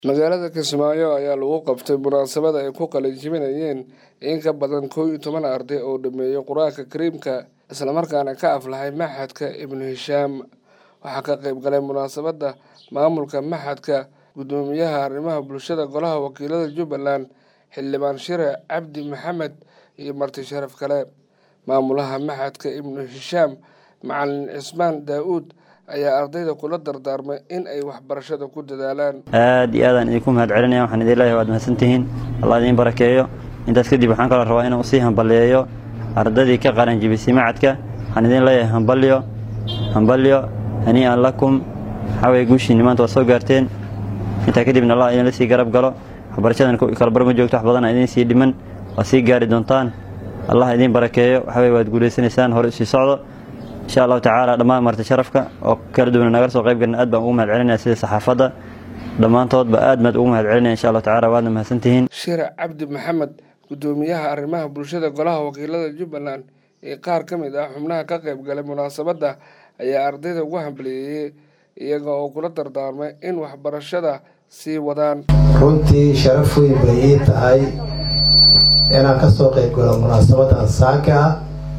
magaalada kismaayo ayaa lagu qabtay munaasabad ay ku qalinjibinayeen in ka badan kow iyo toban arday oo dhameeyey qur-aanka kariimka islamarkaana ka aflahay maxadka ibnu hishaam waxaa ka qayb galay munaasabadda maamulka maxadka guddoomiyaha arrimaha bulshada golaha wakiilada jubbaland xildhibaan shire cabdi maxamed iyo marti sharaf kale maamulaha maxadka ibnu hishaam macalin cismaan daa-uud ayaa ardayda kula dardaarmay in ay waxbarashada ku dadaalaan aad iyo aadaan idinku mahad celinaya waxaan idin leeyahay waad mahadsantihiin allah idiin barakeeyo intaas kadib waxaan kaloo rabaa inaan usii hambaliyeeyo ardaydii ka qalanjibisay macadka waxaan idin leeyahay hambalyo hambalyo hanii'an lakum waxaa weye guushiinni maanta waad soo gaarteen intaa kadibna allah idinla sii garab galo waxbarashadan kalabar ma joogto wax badana idiin sii dhiman waad sii gaari doontaan allah idiin barakeeyo waxaa weye waad guulaysanaysaan hore usii socdo insha allahu tacaala dhammaan marti sharafka oo kala duwana naga soo qayb galna aad baan ugu mahad celinaya sida saxaafadda dhammaantoodba aad baad ugu mahad celinaya insha allahu tacala waadna mahadsantihiin shire cabdi maxamed guddoomiyaha arrimaha bulshada golaha wakiilada jubbaland ee qaar ka mid ah xubnaha ka qayb galay munaasabadda ayaa ardayda ugu hambaliyeeyey iyaga oo kula dardaarmay in waxbarashada sii wadaan runtii sharaf weyn bay ii tahay inaan ka soo qayb galo munaasabadan saaka ah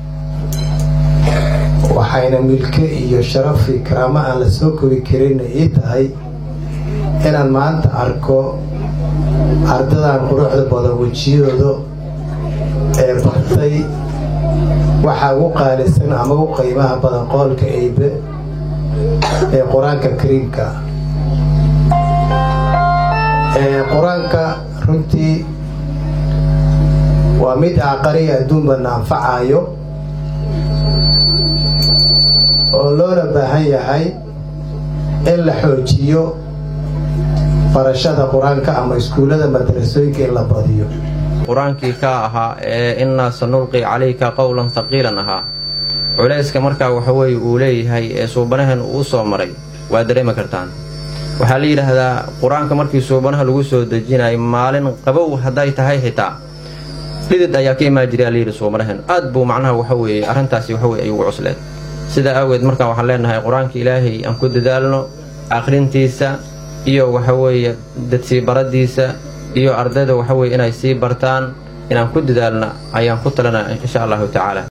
waxayna milke iyo sharafi karaamo aan la soo kobi karinna ii tahay inaan maanta arko ardadan quruxda badan wejiyadooda ee bartay waxaa ugu qaalisan ama ugu qiimaha badan qoolka eybe ee qur-aanka kariimka qur-aanka runtii waa mid aqariya adduunbana anfacayo oo loona baahan yahay in la xoojiyo barashada qur-aanka ama iskuullada madarasooyinka in la badiyo qur-aankii kaa ahaa ee innaa sanulqi calayka qowlan haqiilan ahaa culayska markaa waxaweye uu leeyahay ee suubanahan uu soo maray waa dareemi kartaan waxaa la yidhaahdaa qur-aanka markii suubanaha lagu soo dejinayay maalin qabow hadday tahay xitaa dhidid ayaa ka imaan jiray layidhi suubanahan aad buu macnaha waxaweeye arrintaasi waxaweye ay ugu cusleed sidaa awgeed markaan waxaan leenahay qur-aanka ilaahay aan ku dadaalno akhrintiisa iyo waxaweeye dadsii baradiisa iyo ardayda waxaweye inay sii bartaan inaan ku dadaalna ayaan ku talana insha allahu tacaala